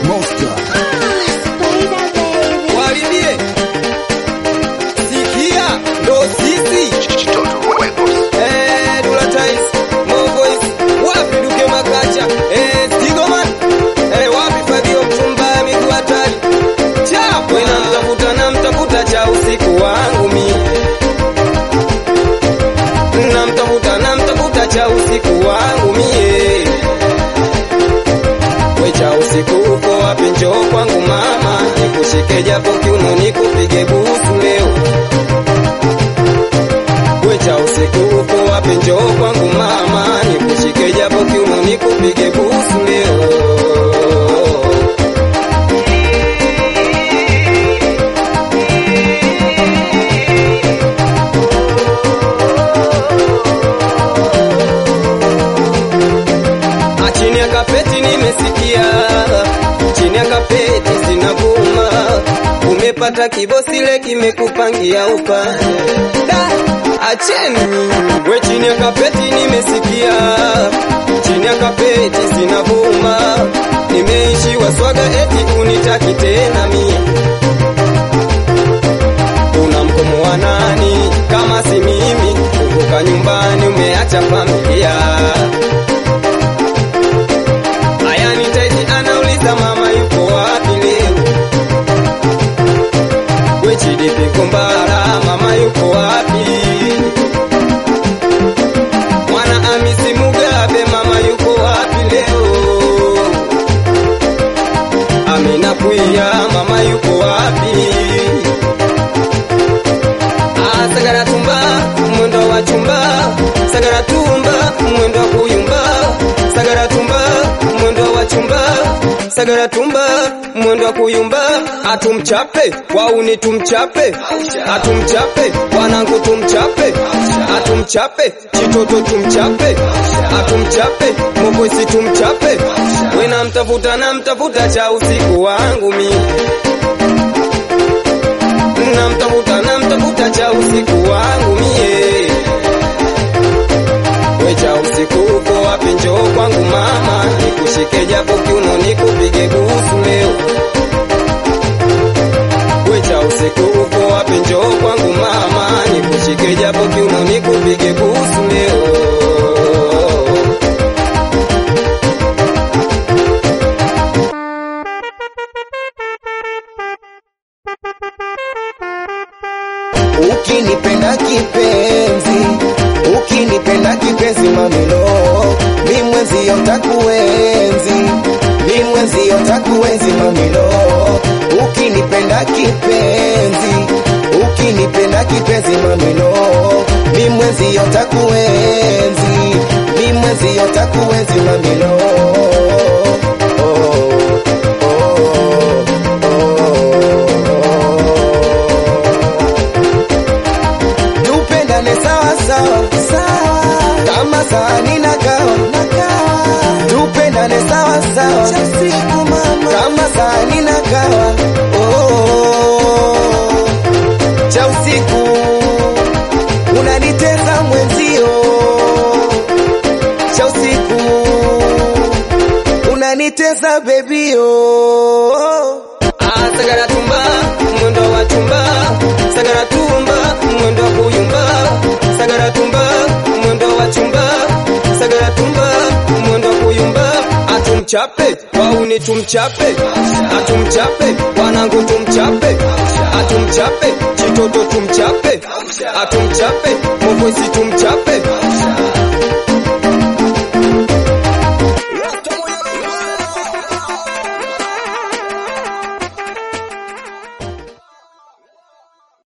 Monster. Walibie sikia ndo sisi Eh, Dula Tais, Mo Voice, wapi Duke Makacha Eh, Stigoman Eh, wapi Fagio Mtumba miguu hatari chapo inamtafuta na mtafuta cha usiku wangu mi namtafuta na mtafuta cha usiku wangu mie we cha usiku uko wapi njoo kwangu mama nikushike japo kiuno nikupige busu leo we cha usiku uko wapi njoo kwangu mama nikushike japo kiuno nikupige busu leo Ah, chini ya kapeti nimesikia, chini ya kapeti zinavuma, umepata kibosile kimekupangia upa Da, acheni we, chini ya kapeti nimesikia, chini ya kapeti zinavuma, nimeishiwa swaga eti unitaki tena mie una mkomo wa nani kama si mimi? Kutoka nyumbani umeacha familia Aya nitaji anauliza mama yuko wapi leo? We Chidipi Kombara mama yuko wapi? Mwana Hamisi Mugabe mama yuko wapi leo? Amina Kuya mama yuko wapi? Ah, Sagara tumba mwendo wa chumba, sagara tumba mwendo wa kuyumba, sagara tumba mwendo wa chumba, sagara tumba mwendo wa kuyumba, atumchape wauni tumchape, atumchape wanangu tumchape, atumchape chitoto tumchape, atumchape mokosi tumchape, wena mtafuta na mtafuta cha usiku wangu mimi namtafuta namtafuta cha usiku wangu mie we cha usiku uko wapi njoo kwangu mama nikushike japo kiuno nikupige busu leo we cha usiku uko wapi njoo kwangu mama nikushike japo kiuno nikupige busu leo Ukinipenda kipenzi, ukinipenda kipenzi mamilo, mi mwenzio takuenzi, mi mwenzio takuenzi mamilo. Ukinipenda kipenzi, ukinipenda kipenzi mamilo, mi mwenzio takuenzi, mi mwenzio takuenzi mamilo. Oh, oh, oh, oh. tupendane sawa sawa sawa, kama sahani na kawa na kawa, tupendane sawa sawa cha usiku mama, kama sahani na kawa oh, cha usiku unanitesa mwenzio, cha usiku unanitesa bebio Ah, sagara tumba mwendo wa chumba sagara tumba mwendo wa kuyumba sagara tumba mwendo wa chumba sagara tumba mwendo wa kuyumba atumchape wauni tumchape atumchape wanangu tumchape atumchape chitoto tumchape atumchape mokosi tumchape